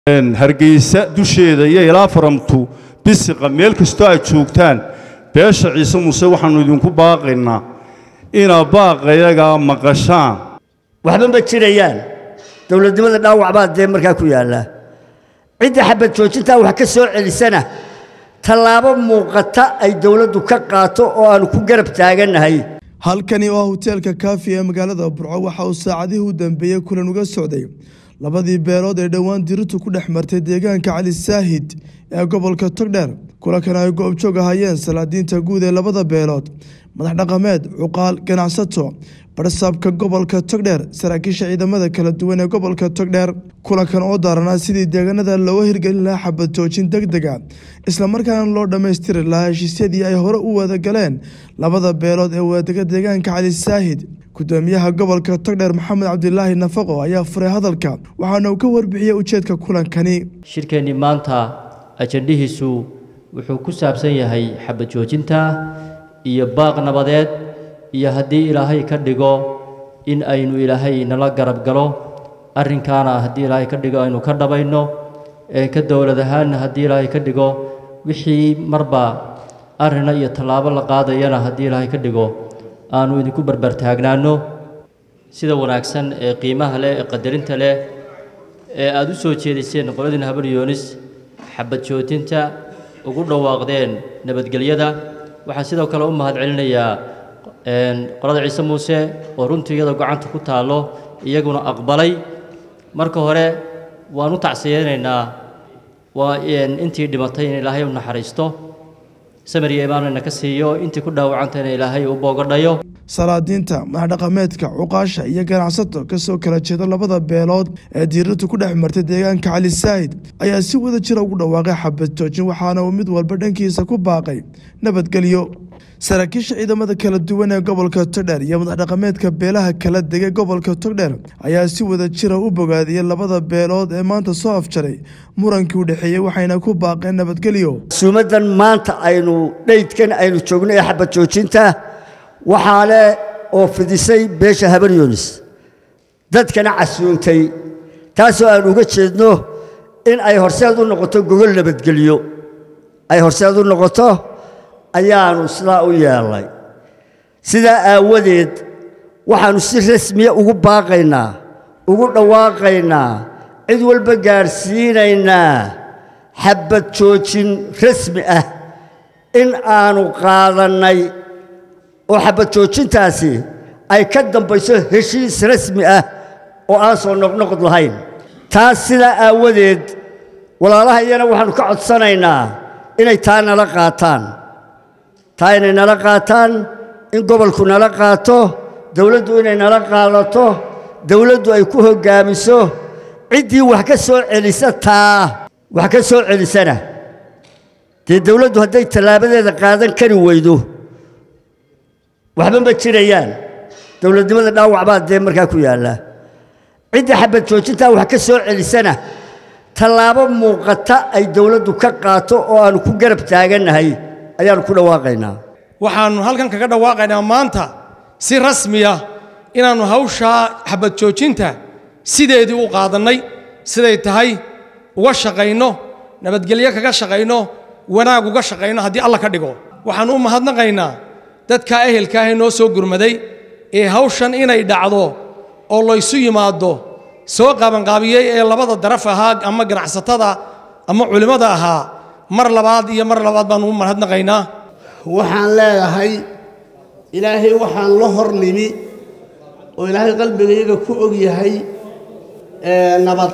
hargeysa dusheeda iyo ilaa faramtu bisiqa meel kastoo aad joogtaan beesha ciise muuse waxaannu idinku baaqaynaa inaa baaqayagaa maqashaan waxba ma jirayaan dowladnimada dhaawac baa dee markaa ku yaalla cidda xabad joojintaa wax ka soo celisana tallaabo muuqata ay dowladdu ka qaato oo aannu ku garab taagannahay halkani waa hoteelka kaafi ee magaalada burco waxa uu saacadihii u dambeeyey kulan uga socday labadii beelood ee dhowaan diritu ku dhex martay deegaanka cali saahid ee gobolka togdheer kulankan ay goobjoog ahayeen salaadiinta guud ee labada beelood madax dhaqameed cuqaal ganacsato barsaabka gobolka togdheer saraakiisha ciidamada kala duwan ee gobolka togdheer kulankan oo daaranaa sidii deegaanada looga hirgelin lahaa xabad joojin deg dega islamarkaana loo dhammaystiri lahaa heshiisyadii ay hore u wada galeen labada beelood ee wadega deegaanka cali saahid gudoomiyaha gobolka togdheer maxamed cabdilaahi nafaqo ayaa furay hadalka waxaana uu ka warbixiyey ujeedka kulankani shirkeennii maanta ajandhihiisu wuxuu ku saabsan yahay xabad joojinta iyo baaq nabadeed iyo haddii ilaahay ka dhigo in aynu ilaahay nala garab galo arrinkaana haddii ilaahay ka dhigo aynu ka dhabayno ee ka dowlad ahaanna haddii ilaahay ka dhigo wixii marba arrina iyo tallaabo la qaadayana haddii ilaahay ka dhigo aanu idinku barbartaagnaanno sida wanaagsan ee qiimaha leh ee qadarinta leh ee aada u soo jeediseen qoladiina habar yoonis xabad joojinta ugu dhawaaqdeen nabadgelyada waxaan sidoo kale u mahad celinayaa qolada ciise muuse oo runtii iyadoo gacanta ku taallo iyaguna aqbalay marka hore waan u tacsiyeynaynaa waa intii dhimatay in ilaahay u naxariisto samariya imaanayna ka siiyo intii ku dhaawacantayna ilaahay u boogadhayo salaadiinta madaxdhaqameedka cuqaasha iyo ganacsato kasoo kala jeeda labada beelood ee diiratu ku dhex martay deegaanka cali saahid ayaa si wada jira ugu dhawaaqay xabad joojin waxaana uu mid walba dhankiisa ku baaqay nabadgelyo saraakiisha ciidamada kala duwan ee gobolka togdheer iyo madaxdhaqameedka beelaha kala degay gobolka togdheer ayaa si wada jira u bogaadiyey labada beelood ee maanta soo afjaray murankii u dhexeeyey waxayna ku baaqeen nabadgelyo suumaddan maanta aynu dheydkan aynu joogno ee xabad joojinta waxaa leh oo fidisay beesha habar yoonis dadkana casuuntay taasoo aan uga jeedno in ay horseed u noqoto gogol nabadgelyo ay horseed u noqoto ayaannu sidaa u yeelnay sidaa aawadeed waxaannu si rasmiya ugu baaqaynaa ugu dhawaaqaynaa cid walba gaadhsiinaynaa xabbad joojin rasmi ah in aannu qaadannay oo xabad joojintaasi ay ka dambayso heshiis rasmi ah oo aan soo noqnoqod lahayn taas sidaa aawadeed walaalaha iyana waxaannu ka codsanaynaa inay taa nala qaataan taa inay nala qaataan in gobolku nala qaato dowladdu inay nala qaadato dowladdu ay ku hoggaamiso ciddii wax ka soo celisa taa wax ka soo celisana dee dowladdu hadday tallaabadeeda qaadan kari weydo waxba ma jirayaan dowladnimada dhaawac baa dee markaa ku yaalla cidda xabad joojintaa wax ka soo celisana tallaabo muuqata ay dowladdu ka qaato oo aannu ku garab taagannahay ayaannu ku dhawaaqaynaa waxaannu halkan kaga dhawaaqaynaa maanta si rasmiya inaannu hawshaa xabad joojinta sideedii u qaadannay siday tahay uga shaqayno nabadgelyo kaga shaqayno wanaag uga shaqayno haddii alla ka dhigo waxaannu u mahadnaqaynaa dadka ehelka ah ee noo soo gurmaday ee hawshan inay dhacdo oo laysu yimaaddo soo qaabanqaabiyey ee labada daraf ahaa ama ganacsatada ama culimmada ahaa mar labaad iyo mar labaad baannu u mahadnaqaynaa waxaan leedahay ilaahay waxaan la hor nimi oo ilaahay qalbigayaga ku og yahay nabad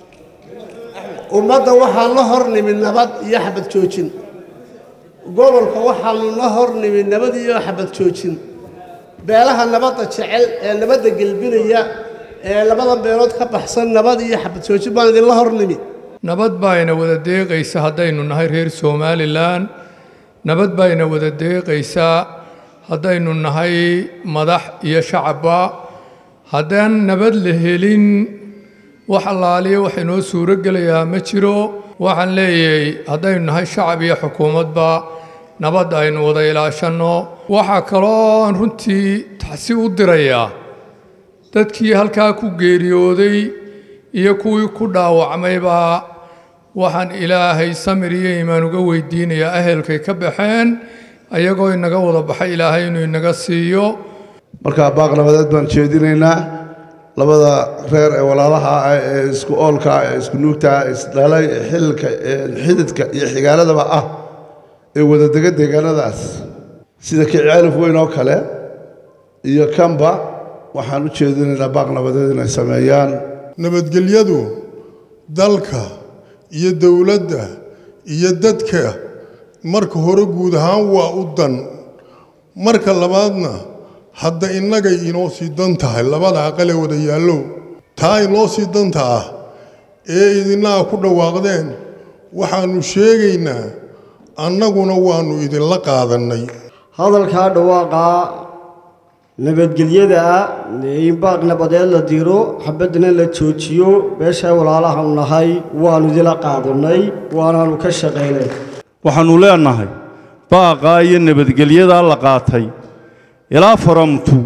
ummadda waxaan la hor nimi nabad iyo xabad joojin gobolka waxaanu la hor nimi nabad iyo xabad joojin beelaha nabadda jecel ee nabadda gelbinaya ee labada beelood ka baxsan nabad iyo xabad joojin baan idinla hor nimi nabad baayna wada deeqaysa haddaynu nahay reer somalilan nabad baayna wada deeqaysaa haddaynu nahay madax iyo shacabba haddaan nabad la helin wax allaaliya wax inoo suuro gelayaa ma jiro waxaan leeyahay haddaynu nahay shacab iyo xukuumadba nabad aynu wada ilaashanno waxaa kaloo aan runtii taxsi u dirayaa dadkii halkaa ku geeriyooday iyo kuwii ku dhaawacmayba waxaan ilaahay samir iyo imaan uga weydiinayaa ahelkay ka baxeen ayagoo inaga wada baxay ilaahay inuu inaga siiyo markaa baaq nabadeed baan jeedinaynaa labada reer ee walaalaha ah ee isku oolka ah ee isku nuugta ah ee isdhalay ee xililka ee xididka iyo xigaaladaba ah ee wadadega deegaanadaas sida kicaalif weyn oo kale iyo kamba waxaan u jeedinaynaa baaq nabadeed inay sameeyaan nabadgelyadu dalka iyo dowladda iyo dadka marka hore guud ahaan waa u dan marka labaadna hadda innagay inoo sii dan tahay labada aqale wada yaallow taa inoo sii danta ah ee idinnaha ku dhawaaqdeen waxaannu sheegaynaa annaguna waannu idinla qaadannay hadalkaa dhawaaqaa nabadgelyada ah in baaq nabadeed la diro xabaddana la joojiyo beesha walaalaha u nahay waannu idila qaadannay waanaannu ka shaqaynay waxaannu leenahay baaqaa iyo nabadgelyadaa la qaatay ilaa faramtu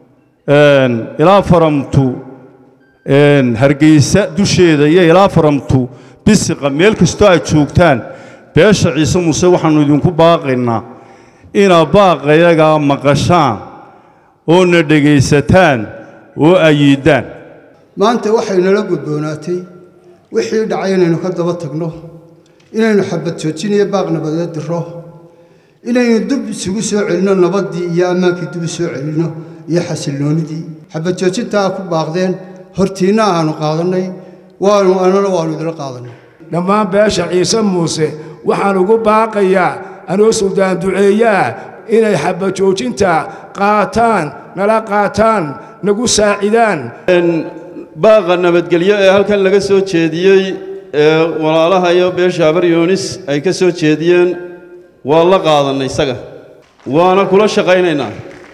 ilaa faramtu hargeysa dusheeda iyo ilaa faramtu bisiqa meel kastoo aad joogtaan beesha ciise muuse waxaannu idinku baaqaynaa inaad baaqayagaa maqashaan oo na dhegaysataan oo ayiiddaan maanta waxay nala gudboonaatay wixii dhacay inaynu ka daba tagno inaynu xabad joojiniyo baaq nabadeed diro inaynu dib isugu soo celinno nabaddii iyo ammaankii dib u soo celinno iyo xasilloonidii xabad joojintaa ku baaqdeen hortiinna aanu qaadannay waanu annana waannu idila qaadannay dhammaan beesha ciise muuse waxaan ugu baaqayaa anoo suldaan duceeyaa inay xabad joojinta qaataan nala qaataan nagu saacidaan baaqa nabadgelyo ee halkan laga soo jeediyey ee walaalaha iyo beesha habar yoonis ay ka soo jeediyeen waa la qaadannay isaga waana kula shaqaynaynaa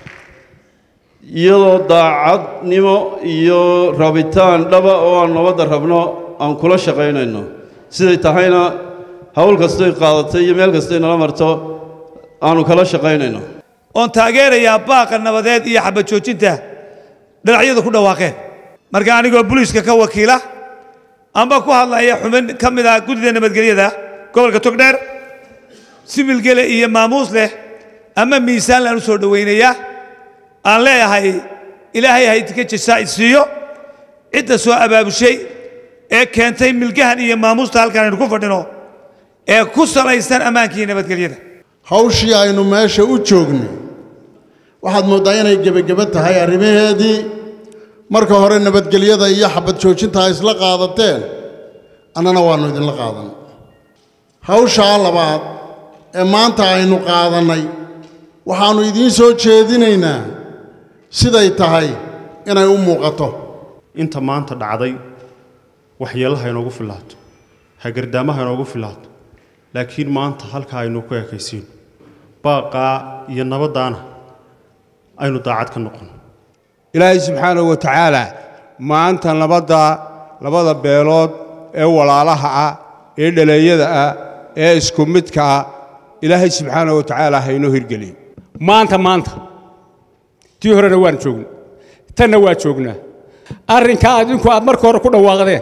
iyadoo daacadnimo iyo rabitaan dhaba oo aan nabadda rabno aan kula shaqaynayno siday tahayna hawl kastoy qaadatay iyo meel kastoy nala marto aanu kala shaqaynayno oon taageerayaa baaqa nabadeed iyo xabad joojinta dhinacyadu ku dhawaaqeen marka anigoo buliiska ka wakiila amba ku hadlaya xubin ka mid ah guddida nabadgelyada gobolka togdheer sibilgele iyo maamuus leh ama miisaan laan u soo dhowaynayaa aan leeyahay ilaahay haydinka jasaa'id siiyo cidda soo abaabushay ee keentay milgahan iyo maamuusta halkan aynu ku fadhino ee ku salaysan ammaanka iyo nabadgelyada hawshii aynu meesha u joognay waxaad mooddaa inay gebageba tahay arrimaheedii marka hore nabadgelyada iyo xabad joojinta ay isla qaadateen annana waannu idinla qaadan hawshaa labaad ee maanta aynu qaadannay waxaannu idiin soo jeedinaynaa siday tahay inay u muuqato inta maanta dhacday waxyeellaha inoogu fillaato hagardaamaha inoogu fillaato laakiin maanta halkaa aynu ku ekaysiino baaqaa iyo nabaddaana aynu daacad ka noqon ilaahay subxaanahu wa tacaala maanta nabadda labada beelood ee walaalaha ah ee dhaleeyada ah ee isku midka ah ilaahay subxaanahu wa tacaala ha inoo hirgeliyo maanta maanta tii horena waan joognay tanna waa joognaa arrinkaa adinku aad marka hore ku dhawaaqdeen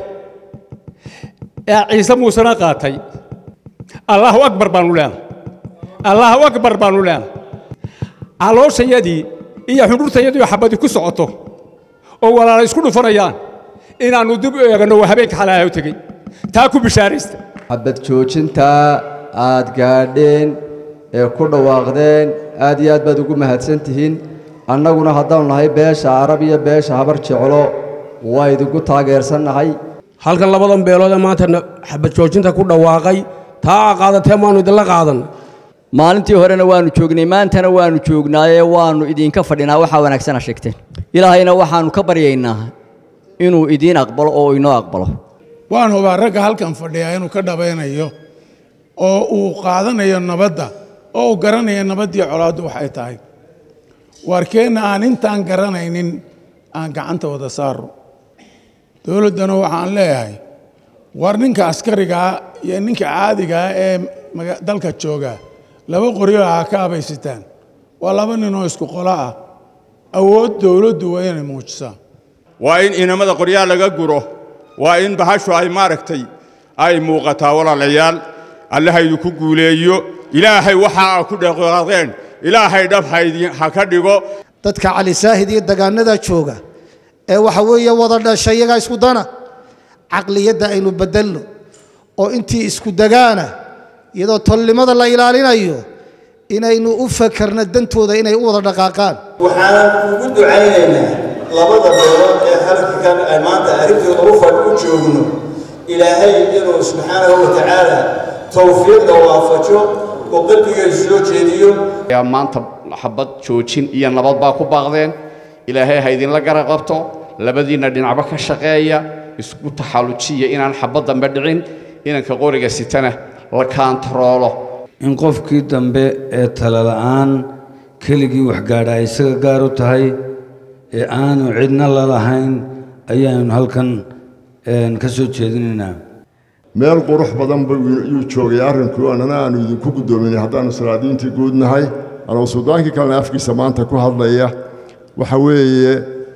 ee ciise muusena qaatay allahu akbar baanu leenahay allahu akbar baanu leenahay calooshayadii iyo xudhurtayadii oo xabadi ku socoto oo walaala isku dhufanayaan inaannu dib u eegno waa habeenka xalaaha u tegey taa ku bishaaraysta xabad joojintaa aad gaadheen ee ku dhawaaqdeen aad iyo aad baad ugu mahadsan tihiin annaguna haddaanu nahay beesha arab iyo beesha habar jeclo waa idinku taageersannahay halkan labadan beelood ee maanta xabad joojinta ku dhawaaqay taa aa qaadateen waannu idinla qaadan maalintii horena waannu joognay maantana waannu joognaayee waannu idinka fadhinaa waxaa wanaagsana sheegteen ilaahayna waxaannu ka baryaynaa inuu idiin aqbalo oo inoo aqbalo waan hubaa ragga halkan fadhiyaa inuu ka dhabaynayo oo uu qaadanayo nabadda oo uu garanayo nabaddii colaaddu waxay tahay waarkeenna aan intaan garanaynin aan gacanta wada saaro dowladdana waxaan leeyahay war ninka askarigaa iyo ninka caadigaa ee dalka jooga laba qoryo ha ka abaysitaan waa laba ninoo isku qolo ah awood dowladdu waa inay muujisaa waa in inamada qoryaha laga guro waa in bahashu ay maaragtay ay muuqataa walaalayaal allaha idinku guuleeyo ilaahay waxa aa ku dhaqaaqeen ilaahay dhab haydin ha ka dhigo dadka cali saahid iyo dagaanada jooga ee waxa weeye wada dhashay iyagaa isku dana caqliyadda aynu bedelno oo intii isku dagaana iyadoo tolnimada la ilaalinayo inaynu u fakarno dantooda inay u wada dhaqaaqaan waxaan ugu ducaynaynaa labada beelood ee halkan ay maanta arrintooda u fadh u joogno ilaahay inuu subxaanahu wa tacaala towfiiqda waafajo oo qalbigeedu soo jeediyo ayaa maanta xabad joojin iyo nabad baa ku baaqdeen ilaahay ha idinla gara qabto labadiinna dhinacba ka shaqeeya isku taxallujiya inaan xabad dambe dhicin inanka qoriga sitana la kaantaroolo in qofkii dambe ee talala'aan keligii waxgaadha ay isaga gaar u tahay ee aanu cidna la lahayn ayaanu halkan ka soo jeedinaynaa meel qurux badan buu yuu joogay arrinku annana aanu idinku guddoominay haddaannu salaadiintii guud nahay anoo suldaankii kalena afkiisa maanta ku hadlaya waxa weeye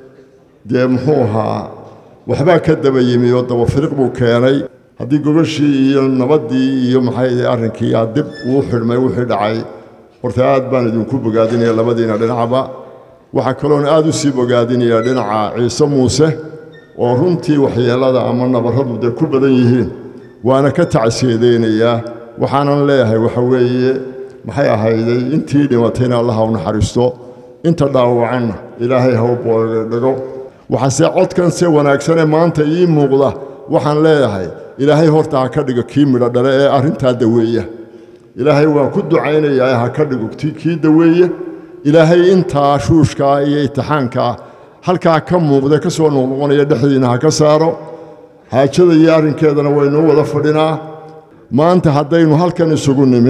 dee muxuu ahaa waxbaa ka daba yimi oo dabafiriq buu keenay haddii gogashii iyo nabaddii iyo maxay arrinkii aa dib uu xidhmay wixii dhacay horta aad baan idinku bogaadinaya labadiina dhinacba waxaa kaloona aad u sii bogaadinaya dhinaca ciise muuse oo runtii waxyeellada ama nabarradu dee ku badan yihiin waana ka tacsiyadeynaya waxaanan leeyahay waxa weeye maxay ahayday intii dhimatayna allah u naxariisto inta dhaawacanna ilaahay ha u boodhigo waxaase codkan se wanaagsanee maanta ii muuqda waxaan leeyahay ilaahay horta ha ka dhigo kii midho dhale ee arrintaa daweeya ilaahay waan ku ducaynayaa ha ka dhigo kii daweeye ilaahay intaa shuushkaa iyo itixaankaa halkaa ka muuqda ka soo noqnoqonaya dhexdiina ha ka saaro xaajada iyo arrinkeedana waynuu wada fadhinaa maanta haddaynu halkan isugu nimi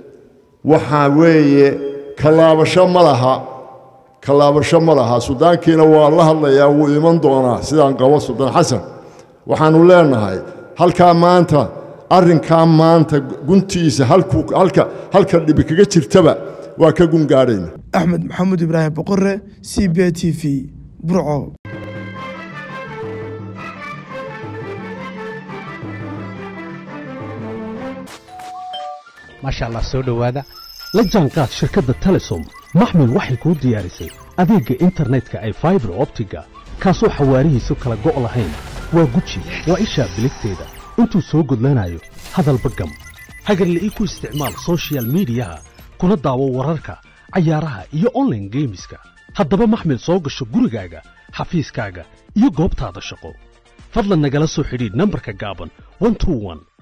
waxaa weeye kallaabasho ma laha kallaabasho ma laha sudaankiina waa la hadlayaa wuu iman doonaa sidaan qabo suldaan xasan waxaannu leennahay halkaa maanta arrinkaa maanta guntiisa halkuu halka halka dhibi kaga jirtaba waa ka gungaadhayna axmed maxamuud ibraahim boqore c b t v burco maasha allah soo dhowaada la jaanqaad shirkadda telesom maxmil waxay kuu diyaarisay adeegga internetka ay faibar optiga kaasoo xawaarihiisu kala go' lahayn waa guji waa ishaa biligteeda intuu soo gudlanayo hadalba gam hagarle ii ku isticmaal sochial midiyaha kuna daawo wararka cayaaraha iyo onlaine geemiska haddaba maxmil soo gasho gurigaaga xafiiskaaga iyo goobtaada shaqo fadlan nagala soo xidhiidh nambarka gaaban